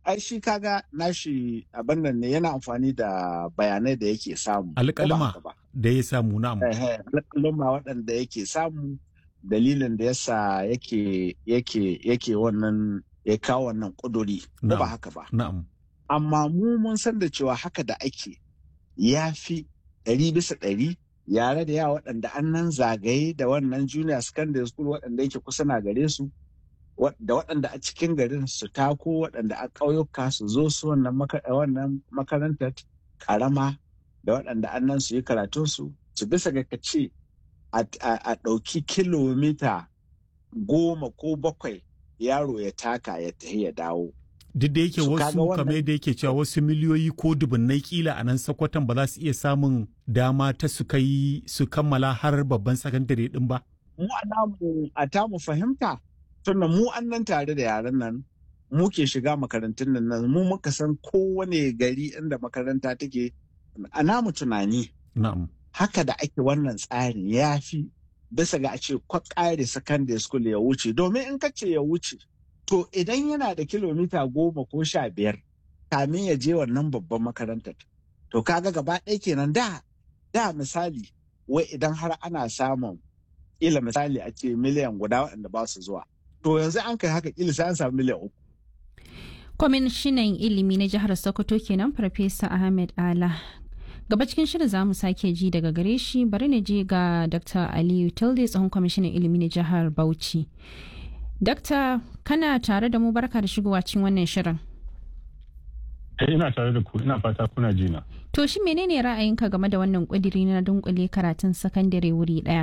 ai shi kaga nashi abin nan ne yana amfani da bayanai da yake samu alƙalma da ya samu na alƙalma waɗanda yake samu dalilin da yasa yake yake yake wannan ya kawo wannan ƙuduri ko ba haka ba na'am amma mu mun san da cewa haka da ake ya fi ɗari bisa ɗari yare da yawa waɗanda an nan zagaye da wannan junior secondary school waɗanda yake kusa na gare su da waɗanda a cikin garin su tako waɗanda a ƙauyuka su zo su wannan makarantar ƙarama da waɗanda an nan su yi karatunsu su bisa ga ce a ɗauki kilomita goma ko bakwai yaro ya taka ya tafi ya dawo. Duk da yake wasu kamar yadda yake cewa wasu miliyoyi ko dubunnai kila a nan sakwatan ba za su iya samun dama ta su kai su kammala har babban sakandare din ba. Mu a tamu fahimta tunda mu an nan tare da yaran nan mu ke shiga makarantun nan mu muka san kowane gari inda makaranta take a namu tunani. Na'am. Haka da ake wannan tsarin ya fi bisa ga a ce kwakare secondary school ya wuce domin in ka ce ya wuce to idan yana da kilomita goma ko sha biyar kamin ya je wannan babban makarantar to kaga gaba ɗaya kenan da da misali wai idan har ana samun ila misali a ce miliyan guda waɗanda ba su zuwa to yanzu an kai haka ila sai an samu miliyan uku kwamishinan ilimi na jihar sokoto kenan farfesa ahmed ala gaba cikin shirin za mu sake ji daga gare shi bari na je ga dr aliyu tilde tsohon kwamishinan ilimi na jihar bauchi Dakta kana tare da mu barka da shigowa cikin wannan shirin. ina tare da ku ina fata kuna jina. To shi menene ra'ayinka game da wannan ƙudiri na dunkule karatun sakandare wuri ɗaya?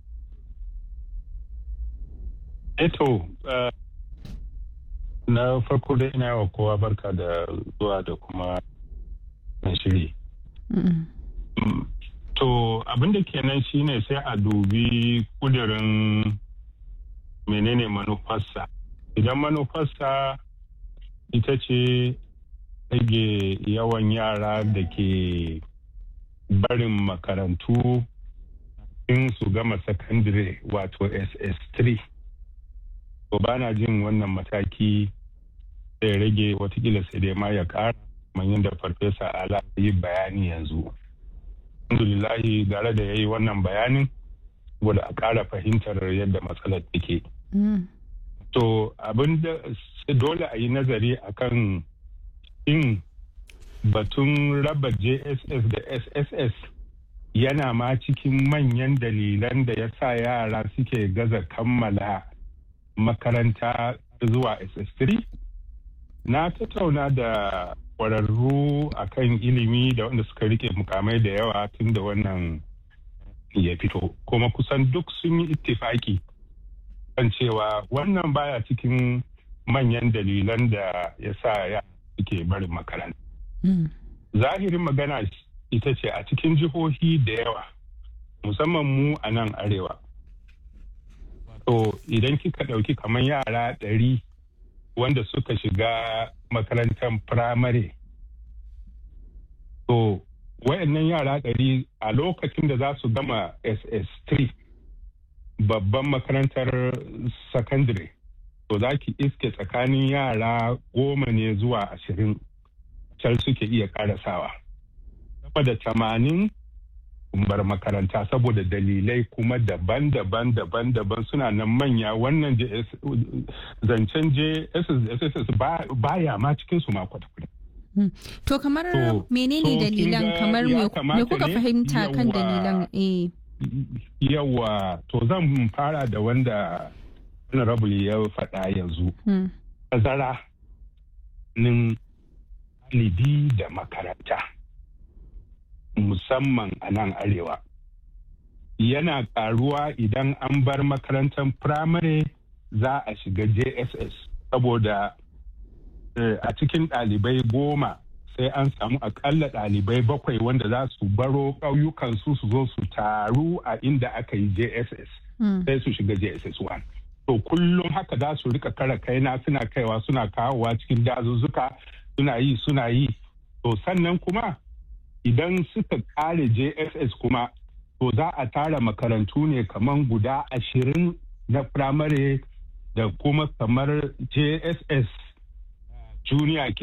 Eto na farko dai ina yawa kowa barka da zuwa da kuma shiri. To abin da kenan shine sai a dubi kudirin menene manufarsa idan manufarsa ita ce rage yawan yara da ke barin makarantu in su gama sakandire wato ss3 to ba na jin wannan mataki zai rage watakila sai dai ma ya kara manyan da farfesa ala yi bayani yanzu alhamdulillahi gare da ya yi wannan bayanin saboda a ƙara fahimtar yadda matsalar take. To abin da dole a yi nazari akan in batun raba JSS da SSS yana ma cikin manyan dalilan da ya sa yara suke gaza kammala makaranta zuwa SS3. Na tattauna da kwararru akan ilimi da wanda suka rike mukamai da yawa tun da wannan ya fito kuma kusan duk sun yi ittifaki kan cewa wannan baya cikin manyan dalilan da ya sa ya suke barin makaranta. Zahirin magana ita ce a cikin jihohi da yawa musamman mu a nan arewa. To idan kika ɗauki kamar yara ɗari wanda suka shiga makarantar firamare. To wayannan yara ɗari a lokacin da za su gama ss3 babban makarantar secondary to za ki iske tsakanin yara goma ne zuwa ashirin can suke iya karasawa sama da tamanin bar makaranta saboda dalilai kuma daban-daban daban-daban suna nan manya wannan zancen jss baya ma cikinsu ma kwata-kwata To kamar menene dalilan kamar me kuka fahimta kan dalilan eh yawa to zan fara da wanda honorable ya faɗa yanzu tazara nin ɗalibi da makaranta musamman a nan arewa yana ƙaruwa idan an bar makarantar firamare za a shiga jss saboda a cikin ɗalibai goma sai an samu akalla ɗalibai bakwai wanda za su baro ƙauyukansu su zo su taru a inda aka yi jss sai su shiga jss 1 to kullum haka za su rika kara kaina suna kaiwa suna kawowa cikin dazuzzuka suna yi suna yi to sannan kuma idan suka kare jss kuma to za a tara makarantu ne kamar guda ashirin na firamare da kuma kamar jss junior ke